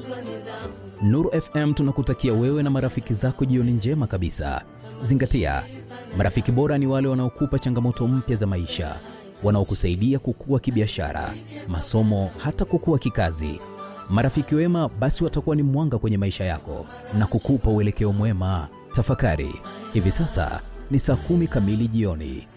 Nuru FM tunakutakia wewe na marafiki zako jioni njema kabisa. Zingatia, marafiki bora ni wale wanaokupa changamoto mpya za maisha, wanaokusaidia kukua kibiashara, masomo, hata kukua kikazi. Marafiki wema basi watakuwa ni mwanga kwenye maisha yako na kukupa uelekeo mwema. Tafakari, hivi sasa ni saa kumi kamili jioni.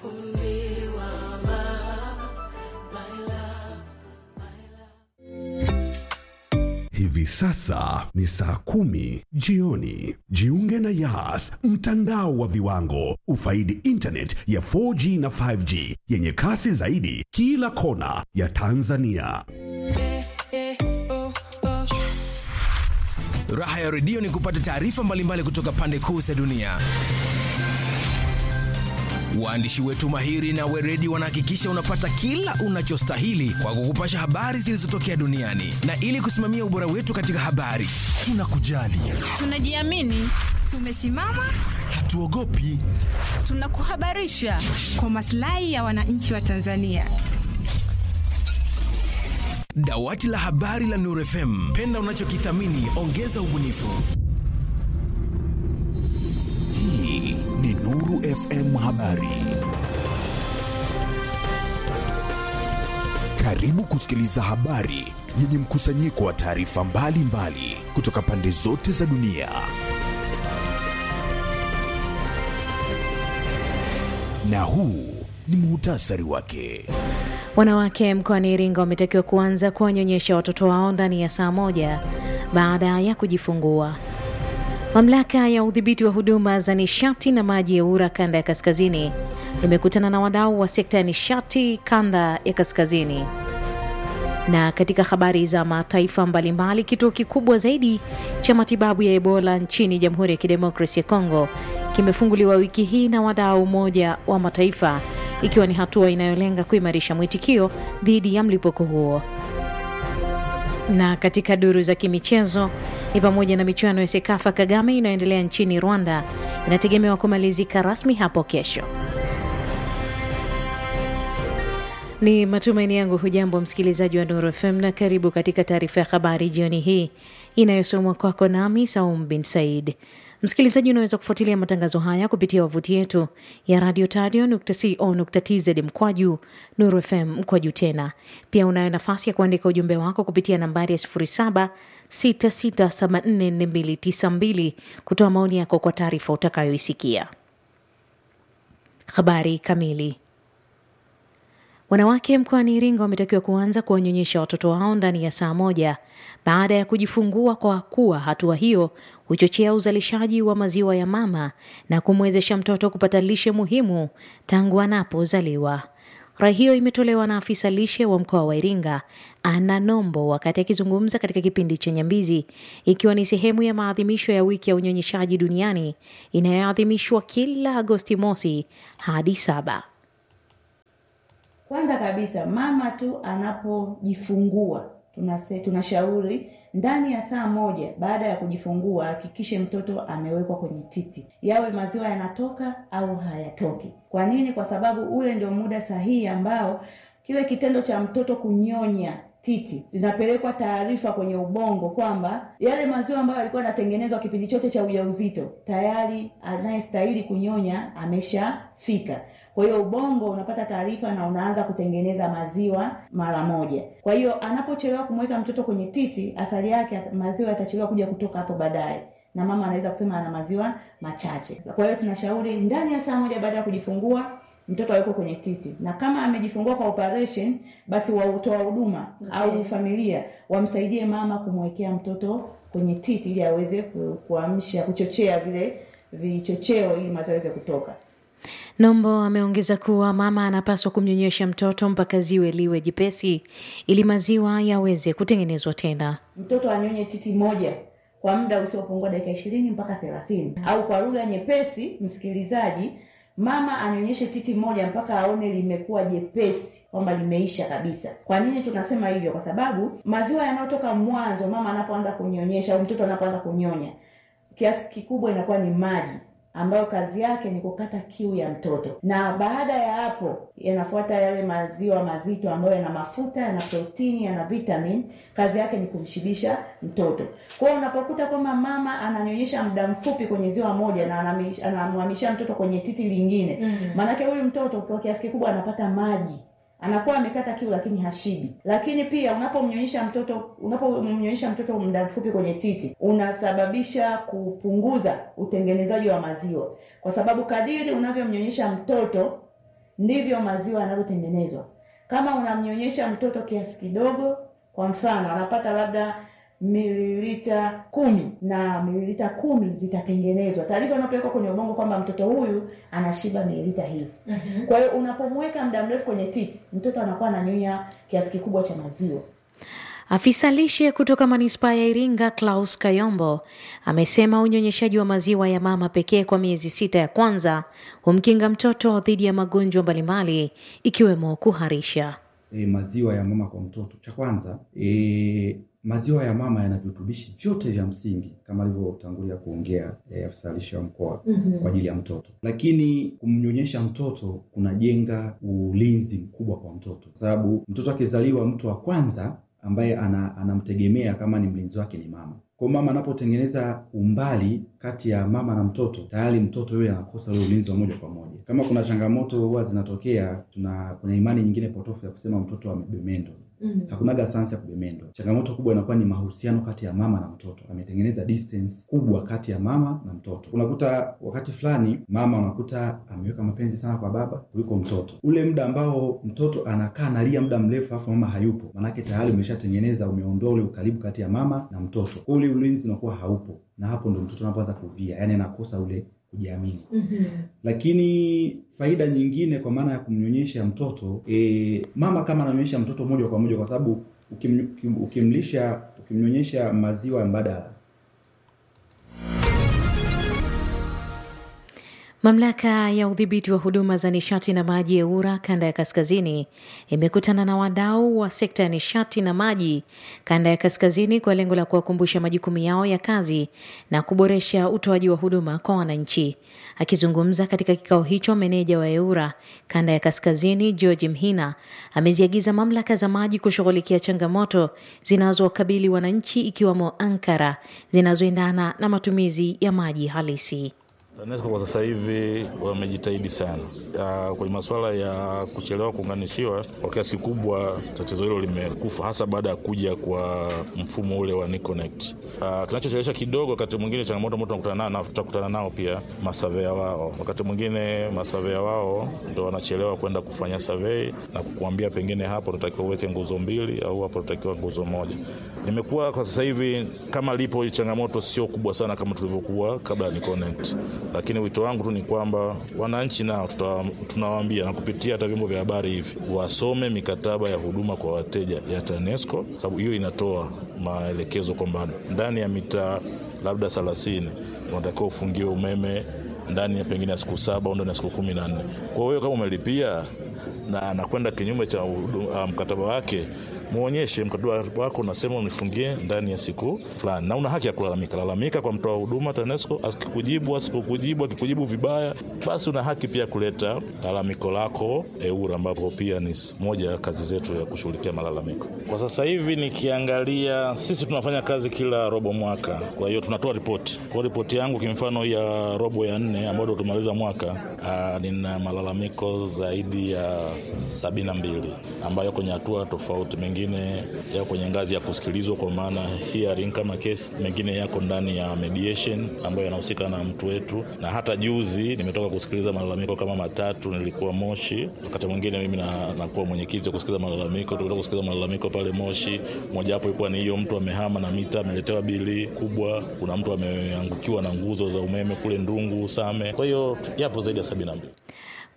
Hivi sasa ni saa kumi jioni. Jiunge na Yas, mtandao wa viwango. Ufaidi internet ya 4G na 5G yenye kasi zaidi kila kona ya Tanzania. Raha ya redio ni kupata taarifa mbalimbali kutoka pande kuu za dunia. Waandishi wetu mahiri na weredi wanahakikisha unapata kila unachostahili kwa kukupasha habari zilizotokea duniani, na ili kusimamia ubora wetu katika habari, tunakujali, Tunajiamini, tumesimama, hatuogopi. tunakuhabarisha kwa maslahi ya wananchi wa Tanzania. Dawati la habari la Nuru FM, penda unachokithamini, ongeza ubunifu. Hii ni Nuru FM Habari. Karibu kusikiliza habari yenye mkusanyiko wa taarifa mbalimbali kutoka pande zote za dunia. Na huu ni muhtasari wake. Wanawake mkoani Iringa wametakiwa kuanza kuwanyonyesha watoto wao ndani ya saa moja baada ya kujifungua. Mamlaka ya udhibiti wa huduma za nishati na maji ya URA kanda ya kaskazini imekutana na wadau wa sekta ya nishati kanda ya kaskazini. Na katika habari za mataifa mbalimbali, kituo kikubwa zaidi cha matibabu ya Ebola nchini Jamhuri ya Kidemokrasia ya Kongo kimefunguliwa wiki hii na wadau Umoja wa Mataifa, ikiwa ni hatua inayolenga kuimarisha mwitikio dhidi ya mlipuko huo. Na katika duru za kimichezo ni pamoja na michuano ya Sekafa Kagame inayoendelea nchini Rwanda inategemewa kumalizika rasmi hapo kesho. Ni matumaini yangu hujambo msikilizaji wa Nuru FM na karibu katika taarifa ya habari jioni hii inayosomwa kwako nami Saum bin Said. Msikilizaji, unaweza kufuatilia matangazo haya kupitia wavuti yetu ya radio tadio.co.tz mkwaju Nuru FM mkwaju tena. Pia unayo nafasi ya kuandika ujumbe wako kupitia nambari ya 0766744292 kutoa maoni yako kwa taarifa utakayoisikia. Habari kamili. Wanawake mkoani Iringa wametakiwa kuanza kuwanyonyesha watoto wao ndani ya saa moja baada ya kujifungua, kwa kuwa hatua hiyo huchochea uzalishaji wa maziwa ya mama na kumwezesha mtoto kupata lishe muhimu tangu anapozaliwa. Rai hiyo imetolewa na afisa lishe wa mkoa wa Iringa Ana Nombo wakati akizungumza katika kipindi cha Nyambizi, ikiwa ni sehemu ya maadhimisho ya wiki ya unyonyeshaji duniani inayoadhimishwa kila Agosti mosi hadi saba. Kwanza kabisa mama tu anapojifungua tunase, tunashauri ndani ya saa moja baada ya kujifungua hakikishe mtoto amewekwa kwenye titi, yawe maziwa yanatoka au hayatoki. Kwa nini? Kwa sababu ule ndio muda sahihi ambao kile kitendo cha mtoto kunyonya titi zinapelekwa taarifa kwenye ubongo kwamba yale maziwa ambayo yalikuwa yanatengenezwa kipindi chote cha ujauzito tayari anayestahili kunyonya ameshafika. Kwa hiyo ubongo unapata taarifa na unaanza kutengeneza maziwa mara moja. Kwa hiyo anapochelewa kumweka mtoto kwenye titi, athari yake maziwa yatachelewa kuja kutoka hapo baadaye, na mama anaweza kusema ana maziwa machache. Kwa hiyo tunashauri ndani ya saa moja baada ya kujifungua mtoto awekwe kwenye titi, na kama amejifungua kwa operation, basi wautoa huduma au familia wamsaidie mama kumwekea mtoto kwenye titi ili aweze kuamsha, kuchochea vile vichocheo ili maziwa yaweze kutoka. Nombo ameongeza kuwa mama anapaswa kumnyonyesha mtoto mpaka ziwe liwe jipesi ili maziwa yaweze kutengenezwa tena. Mtoto anyonye titi moja kwa muda usiopungua dakika ishirini mpaka thelathini au kwa lugha nyepesi, msikilizaji, mama anyonyeshe titi moja mpaka aone limekuwa jepesi kwamba limeisha kabisa. Kwa nini tunasema hivyo? Kwa sababu maziwa yanayotoka mwanzo mama anapoanza kunyonyesha au mtoto anapoanza kunyonya, kiasi kikubwa inakuwa ni maji ambayo kazi yake ni kukata kiu ya mtoto, na baada ya hapo yanafuata yale maziwa mazito ambayo yana mafuta, yana protini, yana vitamin. Kazi yake ni kumshibisha mtoto. Kwa hiyo unapokuta kwamba mama ananyonyesha muda mfupi kwenye ziwa moja na anamish- anamhamishia mtoto kwenye titi lingine, maanake huyu mtoto kwa kiasi kikubwa anapata maji anakuwa amekata kiu lakini hashibi. Lakini pia unapomnyonyesha mtoto unapomnyonyesha mtoto muda mfupi kwenye titi, unasababisha kupunguza utengenezaji wa maziwa, kwa sababu kadiri unavyomnyonyesha mtoto ndivyo maziwa yanavyotengenezwa. Kama unamnyonyesha mtoto kiasi kidogo, kwa mfano anapata labda mililita kumi na mililita kumi zitatengenezwa. Taarifa inapelekwa kwenye ubongo kwamba mtoto huyu anashiba mililita hizi. Kwa hiyo unapomweka muda mrefu kwenye titi, mtoto anakuwa ananyonya kiasi kikubwa cha maziwa. Afisa lishe kutoka manispaa ya Iringa Klaus Kayombo amesema unyonyeshaji wa maziwa ya mama pekee kwa miezi sita ya kwanza humkinga mtoto dhidi ya magonjwa mbalimbali ikiwemo kuharisha. e, maziwa ya mama kwa mtoto. Cha kwanza e, maziwa ya mama yana virutubishi vyote vya msingi kama alivyotangulia kuongea e, afisa lishe wa mkoa kwa ajili ya mtoto, lakini kumnyonyesha mtoto kunajenga ulinzi mkubwa kwa mtoto, kwa sababu mtoto akizaliwa, mtu wa kwanza ambaye ana, anamtegemea kama ni mlinzi wake ni mama. Kwa mama anapotengeneza umbali kati ya mama na mtoto, tayari mtoto yule anakosa ule ulinzi wa moja kwa moja. Kama kuna changamoto huwa zinatokea, tuna kuna imani nyingine potofu ya kusema mtoto amebemendwa. Mm. Hakunaga sayansi ya kubemendwa. Changamoto kubwa inakuwa ni mahusiano kati ya mama na mtoto. Ametengeneza distance kubwa kati ya mama na mtoto. Unakuta wakati fulani mama unakuta ameweka mapenzi sana kwa baba kuliko mtoto. Ule muda ambao mtoto anakaa analia muda mrefu afu mama hayupo, manake tayari umeshatengeneza, umeondoa ule ukaribu kati ya mama na mtoto. Kwa ule ulinzi unakuwa haupo, na hapo ndo mtoto anapoanza kuvia, yani anakosa ule kujiamini. Lakini faida nyingine kwa maana ya kumnyonyesha mtoto e, mama kama ananyonyesha mtoto moja kwa moja, kwa sababu ukim, ukim, ukimlisha ukimnyonyesha maziwa mbadala Mamlaka ya udhibiti wa huduma za nishati na maji EWURA kanda ya kaskazini imekutana na wadau wa sekta ya nishati na maji kanda ya kaskazini kwa lengo la kuwakumbusha majukumu yao ya kazi na kuboresha utoaji wa huduma kwa wananchi. Akizungumza katika kikao hicho, meneja wa EWURA kanda ya kaskazini George Mhina ameziagiza mamlaka za maji kushughulikia changamoto zinazowakabili wananchi ikiwemo ankara zinazoendana na matumizi ya maji halisi. TANESCO kwa sasa hivi wamejitahidi sana uh, kwenye masuala ya kuchelewa kuunganishiwa. Kwa kiasi kikubwa tatizo hilo limekufa, hasa baada ya kuja kwa mfumo ule wa NiConnect. Uh, kinachochelewesha kidogo, wakati mwingine changamoto ambayo tunakutana nao tutakutana nao pia masavea wao, wakati mwingine masavea wao ndo wanachelewa kwenda kufanya survey na kukuambia pengine hapo unatakiwa uweke nguzo mbili au hapo unatakiwa nguzo moja. Nimekuwa kwa sasa hivi kama lipo hii changamoto sio kubwa sana kama tulivyokuwa kabla ya NiConnect lakini wito wangu tu ni kwamba wananchi nao tunawaambia na kupitia hata vyombo vya habari hivi wasome mikataba ya huduma kwa wateja ya TANESCO, sababu hiyo inatoa maelekezo kwamba ndani ya mitaa labda thelathini unatakiwa ufungiwe umeme ndani ya pengine ya siku saba au ndani ya siku kumi na nne. Kwa hiyo kama umelipia na anakwenda kinyume cha uh, mkataba wake muonyeshe mkataba wako unasema unifungie ndani ya siku fulani, na una haki ya kulalamika. Lalamika kwa mtoa huduma TANESCO, akikujibu asipokujibu, akikujibu vibaya, basi una haki pia kuleta lalamiko lako EWURA, ambapo pia ni moja ya kazi zetu ya kushughulikia malalamiko. Kwa sasa hivi nikiangalia, sisi tunafanya kazi kila robo mwaka, kwa hiyo tunatoa ripoti. Kwa ripoti yangu kimfano ya robo ya nne ambayo tumaliza mwaka, aa, nina malalamiko zaidi ya sabini na mbili ambayo kwenye hatua tofauti mengine yako kwenye ngazi ya kusikilizwa kwa maana hearing kama kesi, mengine yako ndani ya mediation ambayo yanahusika na mtu wetu, na hata juzi nimetoka kusikiliza malalamiko kama matatu. Nilikuwa Moshi, wakati mwingine mimi na, nakuwa mwenyekiti wa kusikiliza malalamiko. Tumetoka kusikiliza malalamiko pale Moshi, mojawapo ilikuwa ni hiyo mtu amehama na mita ameletewa bili kubwa. Kuna mtu ameangukiwa na nguzo za umeme kule Ndungu Same. Kwa hiyo yapo zaidi ya sabini na mbili.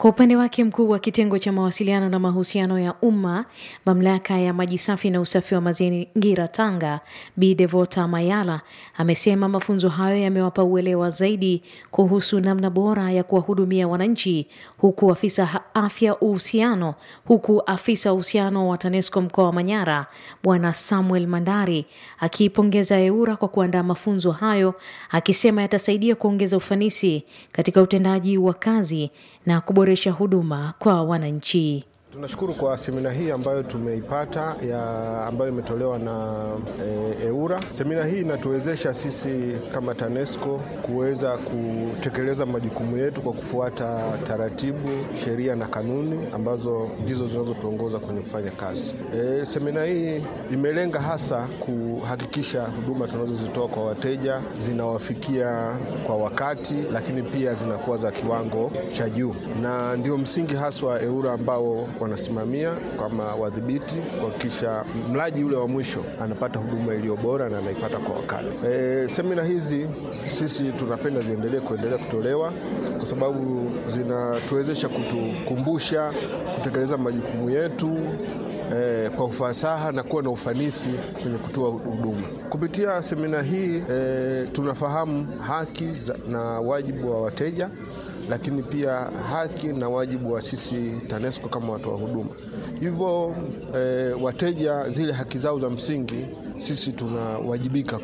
Kwa upande wake mkuu wa kitengo cha mawasiliano na mahusiano ya umma mamlaka ya maji safi na usafi wa mazingira Tanga, Bi Devota Mayala amesema mafunzo hayo yamewapa uelewa zaidi kuhusu namna bora ya kuwahudumia wananchi, huku afisa afya uhusiano huku afisa uhusiano wa TANESCO mkoa wa Manyara Bwana Samuel Mandari akiipongeza EWURA kwa kuandaa mafunzo hayo, akisema yatasaidia kuongeza ufanisi katika utendaji wa kazi na kuboresha huduma kwa wananchi. Tunashukuru kwa semina hii ambayo tumeipata ya ambayo imetolewa na e, EWURA. Semina hii inatuwezesha sisi kama TANESCO kuweza kutekeleza majukumu yetu kwa kufuata taratibu, sheria na kanuni ambazo ndizo zinazotuongoza kwenye kufanya kazi. E, semina hii imelenga hasa kuhakikisha huduma tunazozitoa kwa wateja zinawafikia kwa wakati, lakini pia zinakuwa za kiwango cha juu, na ndio msingi haswa EWURA ambao wanasimamia kama wadhibiti kuhakikisha mlaji ule wa mwisho anapata huduma iliyo bora na anaipata kwa wakati. E, semina hizi sisi tunapenda ziendelee kuendelea kutolewa kwa sababu zinatuwezesha kutukumbusha kutekeleza majukumu yetu E, kwa ufasaha na kuwa na ufanisi kwenye kutoa huduma. Kupitia semina hii e, tunafahamu haki za, na wajibu wa wateja lakini pia haki na wajibu wa sisi TANESCO kama watoa huduma. Hivyo e, wateja zile haki zao za msingi sisi tunawajibika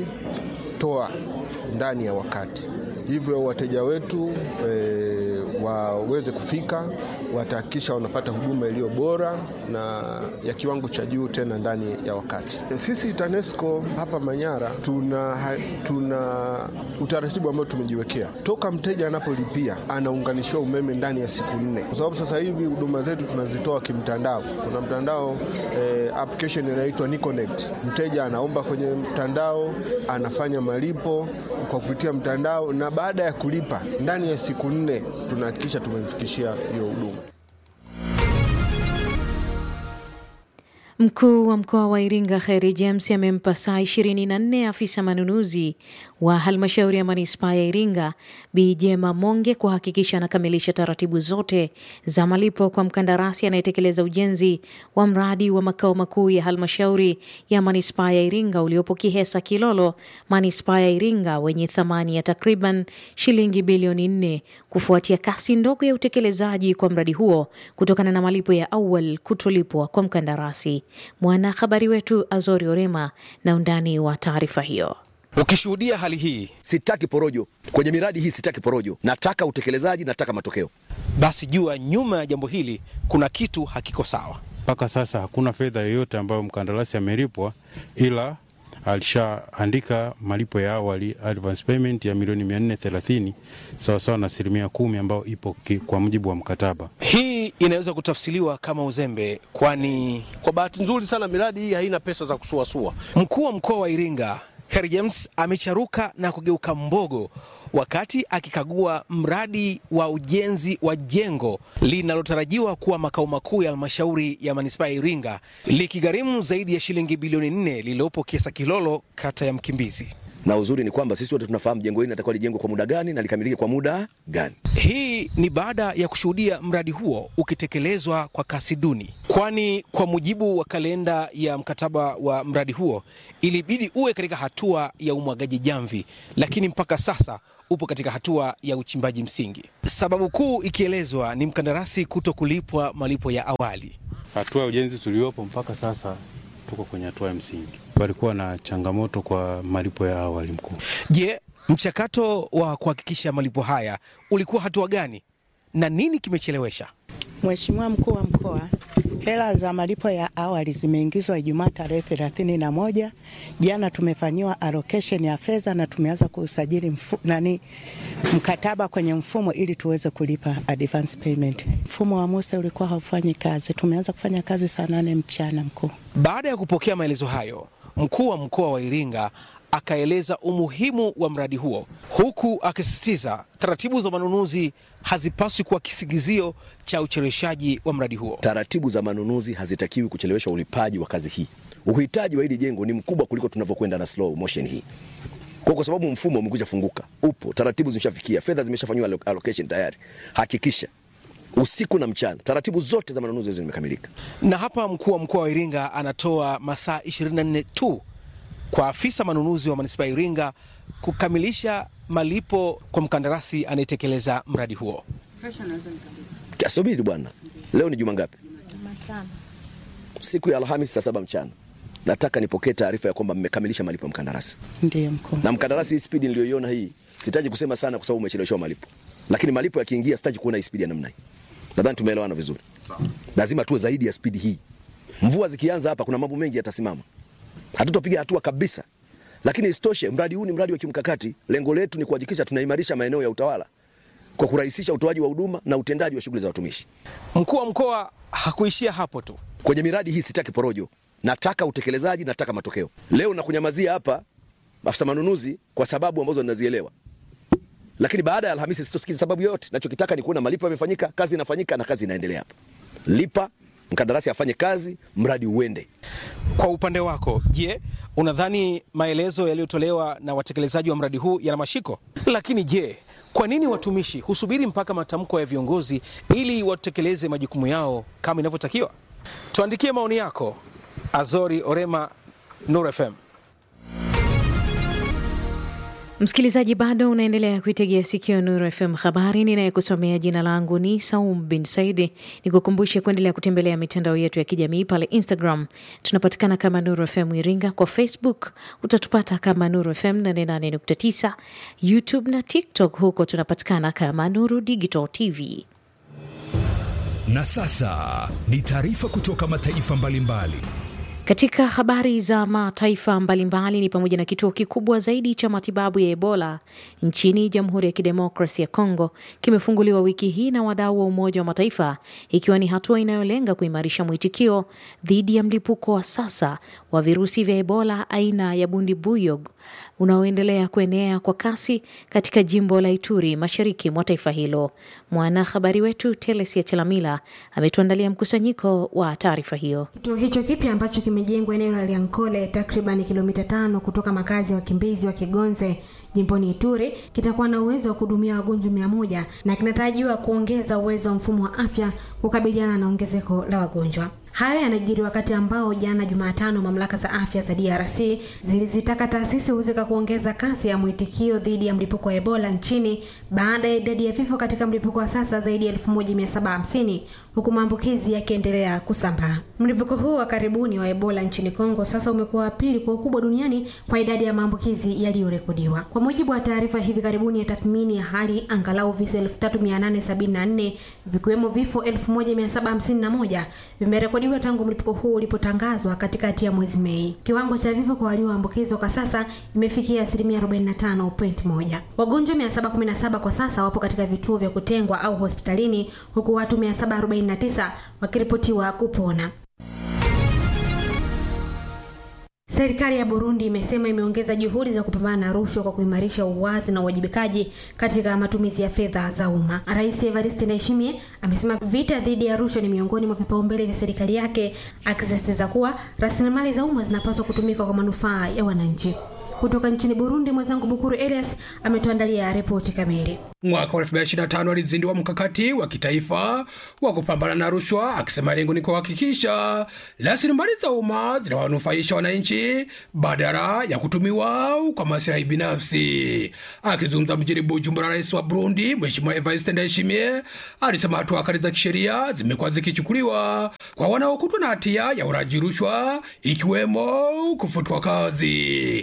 kuzitoa ndani ya wakati. Hivyo wateja wetu e, waweze kufika, watahakikisha wanapata huduma iliyo bora na ya kiwango cha juu tena ndani ya wakati. Sisi TANESCO hapa Manyara tuna, tuna utaratibu ambao tumejiwekea toka mteja anapolipia anaunganishiwa umeme ndani ya siku nne, kwa sababu sasa hivi huduma zetu tunazitoa kimtandao. Kuna mtandao eh, application inaitwa NiConnect. Mteja anaomba kwenye mtandao, anafanya malipo kwa kupitia mtandao, na baada ya kulipa ndani ya siku nne tunahakikisha tumemfikishia hiyo huduma. Mkuu wa mkoa wa Iringa Kheri James amempa saa 24 afisa manunuzi wa halmashauri ya manispaa ya Iringa Bi Jema Monge kuhakikisha anakamilisha taratibu zote za malipo kwa mkandarasi anayetekeleza ujenzi wa mradi wa makao makuu ya halmashauri ya manispaa ya Iringa uliopo Kihesa Kilolo, manispaa ya Iringa, wenye thamani ya takriban shilingi bilioni nne kufuatia kasi ndogo ya utekelezaji kwa mradi huo kutokana na malipo ya awali kutolipwa kwa mkandarasi. Mwanahabari wetu Azori Orema na undani wa taarifa hiyo. Ukishuhudia hali hii, sitaki porojo kwenye miradi hii, sitaki porojo, nataka utekelezaji, nataka matokeo. Basi jua nyuma ya jambo hili kuna kitu hakiko sawa. Mpaka sasa hakuna fedha yoyote ambayo mkandarasi amelipwa, ila alishaandika malipo ya awali advance payment ya milioni 430 sawasawa na asilimia kumi ambayo ipo kwa mujibu wa mkataba. Hii inaweza kutafsiriwa kama uzembe, kwani kwa bahati nzuri sana miradi hii haina pesa za kusuasua. Mkuu wa mkoa wa Iringa Harry James amecharuka na kugeuka mbogo wakati akikagua mradi wa ujenzi wa jengo linalotarajiwa kuwa makao makuu ya halmashauri ya manispaa ya Iringa likigharimu zaidi ya shilingi bilioni nne lililopo Kiesa Kilolo, kata ya Mkimbizi. Na uzuri ni kwamba sisi wote tunafahamu jengo hili linatakiwa lijengwe kwa muda gani na likamilike kwa muda gani. Hii ni baada ya kushuhudia mradi huo ukitekelezwa kwa kasi duni, kwani kwa mujibu wa kalenda ya mkataba wa mradi huo ilibidi uwe katika hatua ya umwagaji jamvi, lakini mpaka sasa upo katika hatua ya uchimbaji msingi, sababu kuu ikielezwa ni mkandarasi kuto kulipwa malipo ya awali. Hatua ya ujenzi tuliopo mpaka sasa tuko kwenye hatua ya msingi. Walikuwa na changamoto kwa malipo ya awali. Mkuu, je, mchakato wa kuhakikisha malipo haya ulikuwa hatua gani na nini kimechelewesha? Mheshimiwa mkuu wa mkoa, hela za malipo ya awali zimeingizwa Ijumaa tarehe thelathini na moja. Jana tumefanyiwa allocation ya fedha na tumeanza kusajili mfu, nani mkataba kwenye mfumo ili tuweze kulipa advance payment. Mfumo wa Musa ulikuwa haufanyi kazi, tumeanza kufanya kazi saa nane mchana mkuu. Baada ya kupokea maelezo hayo, mkuu wa mkoa wa Iringa akaeleza umuhimu wa mradi huo huku akisisitiza taratibu za manunuzi hazipaswi kuwa kisingizio cha ucheleweshaji wa mradi huo. Taratibu za manunuzi hazitakiwi kuchelewesha ulipaji wa kazi hii. Uhitaji wa hili jengo ni mkubwa kuliko tunavyokwenda na slow motion hii kwa, kwa sababu mfumo umekwisha funguka, upo, taratibu zimeshafikia, fedha zimeshafanywa allocation tayari. Hakikisha usiku na mchana. Taratibu zote za manunuzi hizo zimekamilika. Na hapa mkuu wa mkoa wa Iringa anatoa masaa 24 tu kwa afisa manunuzi wa manispaa ya Iringa kukamilisha malipo kwa mkandarasi anayetekeleza mradi huo. Subiri bwana, leo ni juma ngapi? Siku ya Alhamisi saa saba mchana nataka nipokee taarifa ya kwamba mmekamilisha malipo ya mkandarasi. Ndiyo mkuu. Na mkandarasi, hii spidi niliyoiona hii, sitaji kusema sana kwa sababu umecheleweshwa malipo, lakini malipo yakiingia, sitaji kuona hii spidi ya namna hii. Nadhani tumeelewana vizuri. Lazima tuwe zaidi ya spidi hii. Mvua zikianza hapa, kuna mambo mengi yatasimama, hatutapiga hatua kabisa. Lakini isitoshe, mradi huu ni mradi wa kimkakati. Lengo letu ni kuhakikisha tunaimarisha maeneo ya utawala kwa kurahisisha utoaji wa huduma na utendaji wa shughuli za watumishi. Mkuu wa mkoa hakuishia hapo tu. Kwenye miradi hii sitaki porojo, nataka utekelezaji, nataka matokeo. Leo nakunyamazia hapa afisa manunuzi kwa sababu ambazo ninazielewa, lakini baada ya Alhamisi sitosikiza sababu yoyote. Nachokitaka ni kuona malipo yamefanyika, kazi inafanyika na kazi inaendelea hapa. Lipa mkandarasi afanye kazi, mradi uende. Kwa upande wako, je, unadhani maelezo yaliyotolewa na watekelezaji wa mradi huu yana mashiko? Lakini je, kwa nini watumishi husubiri mpaka matamko ya viongozi ili watekeleze majukumu yao kama inavyotakiwa? Tuandikie maoni yako. Azori Orema, Nur FM. Msikilizaji, bado unaendelea kuitegea sikio Nuru FM habari. Ninayekusomea jina langu ni Saum bin Saidi. Nikukumbushe kuendelea kutembelea mitandao yetu ya kijamii pale Instagram tunapatikana kama Nuru FM Iringa, kwa Facebook utatupata kama Nuru FM 88.9, YouTube na TikTok, huko tunapatikana kama Nuru Digital TV. Na sasa ni taarifa kutoka mataifa mbalimbali mbali. Katika habari za mataifa mbalimbali ni pamoja na kituo kikubwa zaidi cha matibabu ya Ebola nchini Jamhuri ya Kidemokrasi ya Kongo kimefunguliwa wiki hii na wadau wa Umoja wa Mataifa, ikiwa ni hatua inayolenga kuimarisha mwitikio dhidi ya mlipuko wa sasa wa virusi vya Ebola aina ya Bundibuyog unaoendelea kuenea kwa kasi katika jimbo la Ituri, mashariki mwa taifa hilo. Mwanahabari wetu Telesia Chalamila ametuandalia mkusanyiko wa taarifa hiyo. Kituo hicho kipya ambacho kimejengwa eneo la Liankole, takriban kilomita tano kutoka makazi ya wakimbizi wa Kigonze jimboni Ituri kitakuwa na uwezo wa kuhudumia wagonjwa mia moja na kinatarajiwa kuongeza uwezo wa mfumo wa afya kukabiliana na ongezeko la wagonjwa. Hayo yanajiri wakati ambao jana Jumatano mamlaka za afya za DRC zilizitaka taasisi husika kuongeza kasi ya mwitikio dhidi ya mlipuko wa Ebola nchini baada ya idadi ya vifo katika mlipuko wa sasa zaidi ya 1750 huku maambukizi yakiendelea kusambaa. Mlipuko huu wa karibuni wa Ebola nchini Kongo sasa umekuwa wa pili kwa ukubwa duniani kwa idadi ya maambukizi yaliyorekodiwa. Kwa mujibu wa taarifa hivi karibuni ya tathmini ya hali, angalau visa 3874 vikiwemo vifo 1751 vimerekodiwa tangu mlipuko huu ulipotangazwa katikati ya mwezi Mei. Kiwango cha vifo kwa walioambukizwa kwa sasa imefikia asilimia 45.1. Wagonjwa 717 kwa sasa wapo katika vituo vya kutengwa au hospitalini huku watu 749 wakiripotiwa kupona. Serikali ya Burundi imesema imeongeza juhudi za kupambana na rushwa kwa kuimarisha uwazi na uwajibikaji katika matumizi ya fedha za umma. Rais Evariste Ndayishimiye amesema vita dhidi ya rushwa ni miongoni mwa vipaumbele vya serikali yake, akisisitiza kuwa rasilimali za umma zinapaswa kutumika kwa manufaa ya wananchi. Kutoka nchini Burundi, mwenzangu Bukuru Elias ametuandalia ripoti kamili. Mwaka wa 2025 alizindua mkakati wa kitaifa wa kupambana na rushwa, akisema lengo ni kuhakikisha rasilimali za umma zinawanufaisha wananchi badala ya kutumiwa kwa maslahi binafsi. Akizungumza mjini Bujumbura, rais wa Burundi Mheshimiwa Evariste Ndayishimiye alisema hatua kali za kisheria zimekuwa zikichukuliwa kwa wanaokutwa na hatia ya uraji rushwa, ikiwemo kufutwa kazi.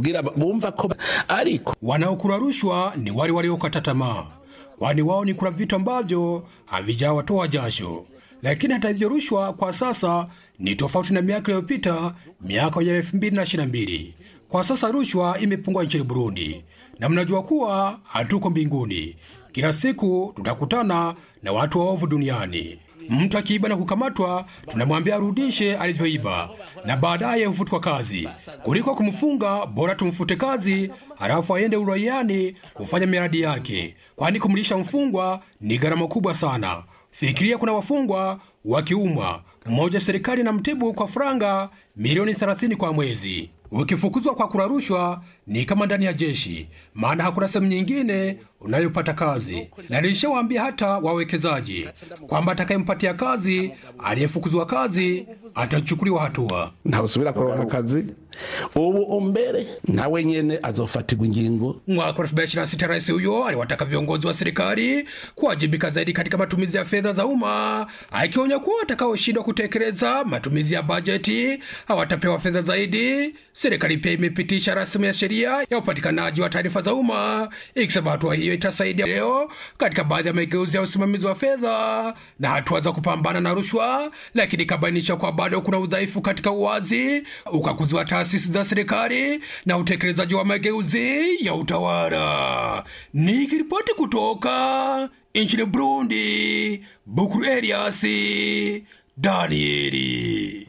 Wanaokula rushwa ni wale waliokata tamaa, kwani wao ni kula vitu ambavyo havijawatoa jasho. Lakini hata hivyo, rushwa kwa sasa ni tofauti na miaka iliyopita, miaka ya elfu mbili na ishirini na mbili. Kwa sasa rushwa imepungua nchini Burundi, na mnajua kuwa hatuko mbinguni. Kila siku tutakutana na watu waovu duniani. Mtu akiiba na kukamatwa, tunamwambia arudishe alivyoiba na baadaye hufutwa kazi. Kuliko kumfunga, bora tumfute kazi, halafu aende uraiani kufanya miradi yake, kwani kumlisha mfungwa ni gharama kubwa sana. Fikiria, kuna wafungwa wakiumwa, mmoja serikali na mtibu kwa franga milioni 30 kwa mwezi. Ukifukuzwa kwa kula rushwa ni kama ndani ya jeshi, maana hakuna sehemu nyingine unayopata kazi. Na nilishawaambia hata wawekezaji kwamba atakayempatia kazi aliyefukuzwa kazi atachukuliwa hatua. ntawusubira kuronka akazi ubu umbere nawe nyene azofatirwa ingingo Mwaka wa 2026 rais huyo aliwataka viongozi wa serikali kuwajibika zaidi katika matumizi ya fedha za umma, akionya kuwa watakaoshindwa kutekeleza matumizi ya bajeti hawatapewa fedha zaidi. Serikali pia imepitisha rasmi ya sheria ya upatikanaji wa taarifa za umma, ikisema hatua hiyo itasaidia leo katika baadhi ya mageuzi ya usimamizi wa fedha na hatua za kupambana na rushwa, lakini ikabainisha kuwa bado kuna udhaifu katika uwazi, ukaguzi wa taasisi za serikali na utekelezaji wa mageuzi ya utawala. Nikiripoti kutoka nchini Burundi, Bukuru Elias Danieli.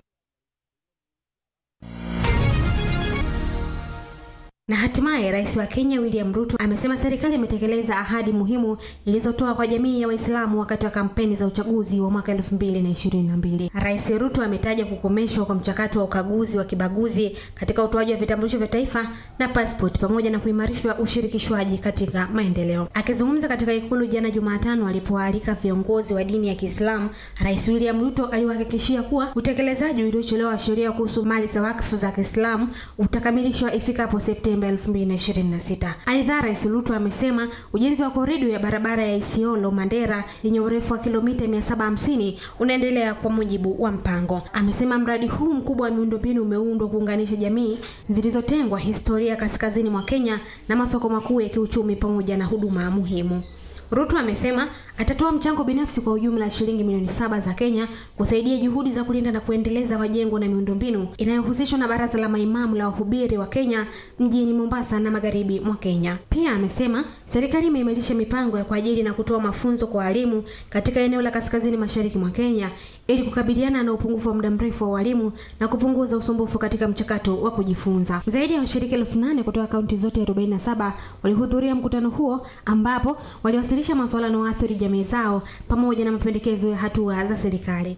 Na hatimaye rais wa Kenya William Ruto amesema serikali imetekeleza ahadi muhimu ilizotoa kwa jamii ya Waislamu wakati wa kampeni za uchaguzi wa mwaka 2022. Rais Ruto ametaja kukomeshwa kwa mchakato wa ukaguzi wa kibaguzi katika utoaji wa vitambulisho vya taifa na passport pamoja na kuimarishwa ushirikishwaji katika maendeleo. Akizungumza katika ikulu jana Jumatano alipoalika viongozi wa dini ya Kiislamu, Rais William Ruto aliwahakikishia kuwa utekelezaji uliochelewa wa sheria kuhusu mali za wakfu za Kiislamu utakamilishwa ifikapo Septemba 2026. Aidha, Rais Ruto amesema ujenzi wa korido ya barabara ya Isiolo Mandera yenye urefu wa kilomita 750 unaendelea kwa mujibu wa mpango. Amesema mradi huu mkubwa wa miundombinu umeundwa kuunganisha jamii zilizotengwa historia kaskazini mwa Kenya na masoko makuu ya kiuchumi pamoja na huduma muhimu. Ruto amesema atatoa mchango binafsi kwa ujumla shilingi milioni saba za Kenya kusaidia juhudi za kulinda na kuendeleza majengo na miundombinu inayohusishwa na baraza la maimamu la wahubiri wa Kenya mjini Mombasa na magharibi mwa Kenya. Pia amesema serikali imeimarisha mipango ya kuajiri na kutoa mafunzo kwa walimu katika eneo la kaskazini mashariki mwa Kenya ili kukabiliana na upungufu wa muda mrefu wa walimu na kupunguza usumbufu katika mchakato wa kujifunza. Zaidi ya washiriki elfu nane kutoka kaunti zote 47 walihudhuria mkutano huo ambapo waliwasilisha masuala yanayoathiri jamii zao pamoja na mapendekezo ya hatua za serikali.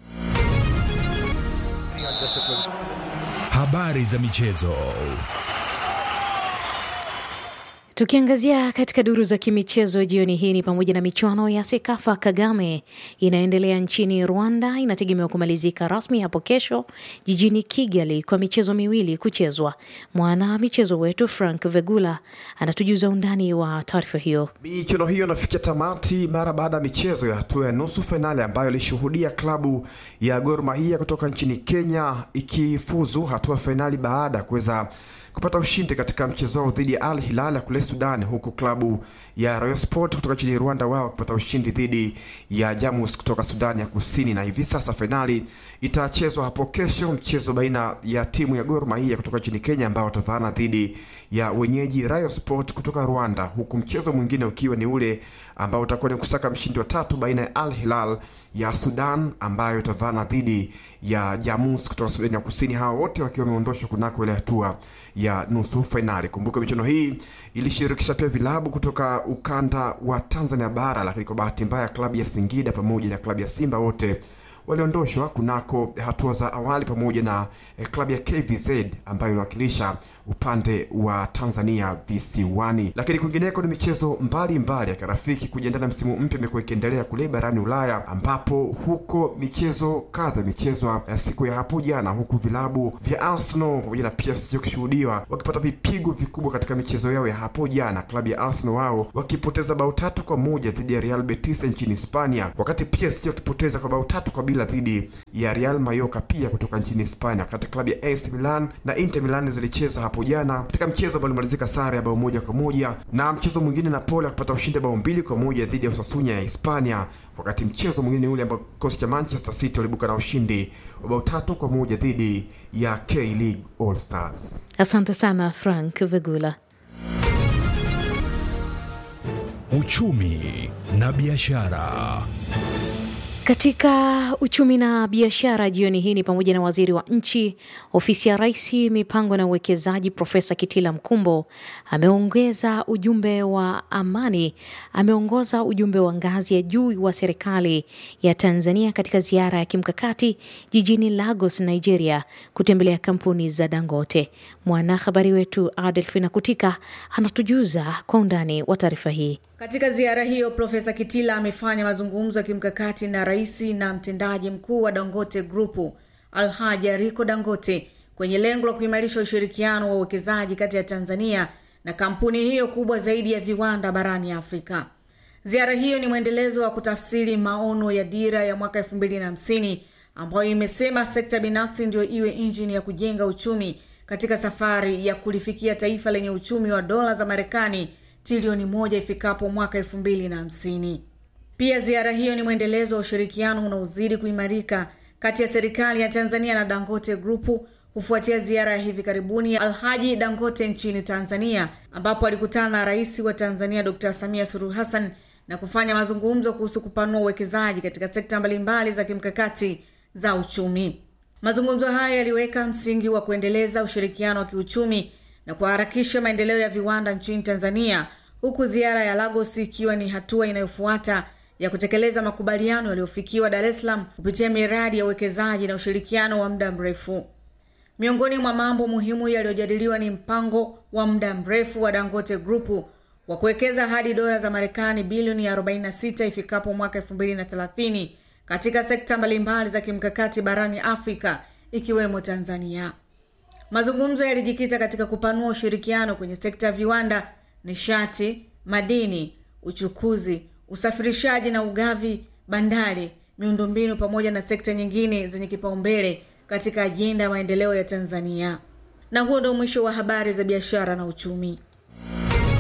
Habari za michezo. Tukiangazia katika duru za kimichezo jioni hii ni pamoja na michuano ya Sekafa Kagame inayoendelea nchini Rwanda inategemewa kumalizika rasmi hapo kesho jijini Kigali kwa michezo miwili kuchezwa. Mwana michezo wetu Frank Vegula anatujuza undani wa taarifa hiyo. Michuano hiyo inafikia tamati mara baada ya michezo ya hatua ya nusu fainali ambayo ilishuhudia klabu ya Gor Mahia kutoka nchini Kenya ikifuzu hatua fainali baada ya kuweza kupata ushindi katika mchezo wao dhidi ya Al Hilal ya kule Sudan, huku klabu ya Royal Sport kutoka nchini Rwanda wao kupata ushindi dhidi ya Jamus kutoka Sudan ya Kusini. Na hivi sasa fainali itachezwa hapo kesho, mchezo baina ya timu ya Gor Mahia kutoka nchini Kenya ambao watavaana dhidi ya wenyeji Royal Sport kutoka Rwanda, huku mchezo mwingine ukiwa ni ule ambao utakuwa ni kusaka mshindi wa tatu baina ya Al Hilal ya Sudan ambayo itavaana dhidi ya Jamus kutoka Sudan ya Kusini, hawa wote wakiwa wameondoshwa kunako ile hatua ya nusu fainali. Kumbuka michuano hii ilishirikisha pia vilabu kutoka ukanda wa Tanzania bara, lakini kwa bahati mbaya klabu ya Singida pamoja na klabu ya Simba wote waliondoshwa kunako hatua za awali pamoja na eh, klabu ya KVZ ambayo inawakilisha upande wa Tanzania visiwani. Lakini kwingineko ni michezo mbalimbali ya kirafiki kujiandaa na msimu mpya imekuwa ikiendelea kule barani Ulaya, ambapo huko michezo kadha imechezwa ya siku ya hapo jana, huku vilabu vya Arsenal pamoja na PSG wakishuhudiwa wakipata vipigo vikubwa katika michezo yao ya hapo jana. Klabu ya Arsenal wao wakipoteza bao tatu kwa moja dhidi ya Real Betis nchini Hispania, wakati PSG wakipoteza kwa bao tatu kwa bila dhidi ya Real Mallorca pia kutoka nchini Hispania. Wakati klabu ya AC Milan na Inter Milan zilicheza hapo jana katika mchezo ambao ulimalizika sare ya bao moja kwa moja na mchezo mwingine Napoli akipata ushindi bao mbili kwa moja dhidi ya Osasuna ya Hispania, wakati mchezo mwingine ule ambao kikosi cha Manchester City walibuka na ushindi wa bao tatu kwa moja dhidi ya K League All Stars. Asante sana Frank Vegula. Uchumi na biashara. Katika uchumi na biashara jioni hii ni pamoja na waziri wa nchi ofisi ya rais mipango na uwekezaji Profesa Kitila Mkumbo ameongeza ujumbe wa amani, ameongoza ujumbe wa ngazi ya juu wa serikali ya Tanzania katika ziara ya kimkakati jijini Lagos, Nigeria, kutembelea kampuni za Dangote. Mwanahabari wetu Adelfina Kutika anatujuza kwa undani wa taarifa hii. Katika ziara hiyo Profesa Kitila amefanya mazungumzo ya kimkakati na rais na mtendaji mkuu wa Dangote Grupu Alhaji Aliko Dangote kwenye lengo la kuimarisha ushirikiano wa uwekezaji kati ya Tanzania na kampuni hiyo kubwa zaidi ya viwanda barani Afrika. Ziara hiyo ni mwendelezo wa kutafsiri maono ya dira ya mwaka elfu mbili na hamsini ambayo imesema sekta binafsi ndio iwe injini ya kujenga uchumi katika safari ya kulifikia taifa lenye uchumi wa dola za Marekani trilioni moja ifikapo mwaka elfu mbili na hamsini. Pia ziara hiyo ni mwendelezo wa ushirikiano unaozidi kuimarika kati ya serikali ya Tanzania na Dangote Grupu kufuatia ziara ya hivi karibuni ya Alhaji Dangote nchini Tanzania, ambapo alikutana na rais wa Tanzania Dr. Samia Suluhu Hassan na kufanya mazungumzo kuhusu kupanua uwekezaji katika sekta mbalimbali za kimkakati za uchumi. Mazungumzo hayo yaliweka msingi wa kuendeleza ushirikiano wa kiuchumi na kuharakisha maendeleo ya viwanda nchini Tanzania, huku ziara ya Lagos ikiwa ni hatua inayofuata ya kutekeleza makubaliano yaliyofikiwa Dar es Salaam kupitia miradi ya uwekezaji na ushirikiano wa muda mrefu. Miongoni mwa mambo muhimu yaliyojadiliwa ni mpango wa muda mrefu wa Dangote Grupu wa kuwekeza hadi dola za Marekani bilioni 46 ifikapo mwaka 2030 katika sekta mbalimbali za kimkakati barani Afrika ikiwemo Tanzania. Mazungumzo yalijikita katika kupanua ushirikiano kwenye sekta ya viwanda, nishati, madini, uchukuzi, usafirishaji na ugavi, bandari, miundombinu pamoja na sekta nyingine zenye kipaumbele katika ajenda ya maendeleo ya Tanzania. Na huo ndio mwisho wa habari za biashara na uchumi.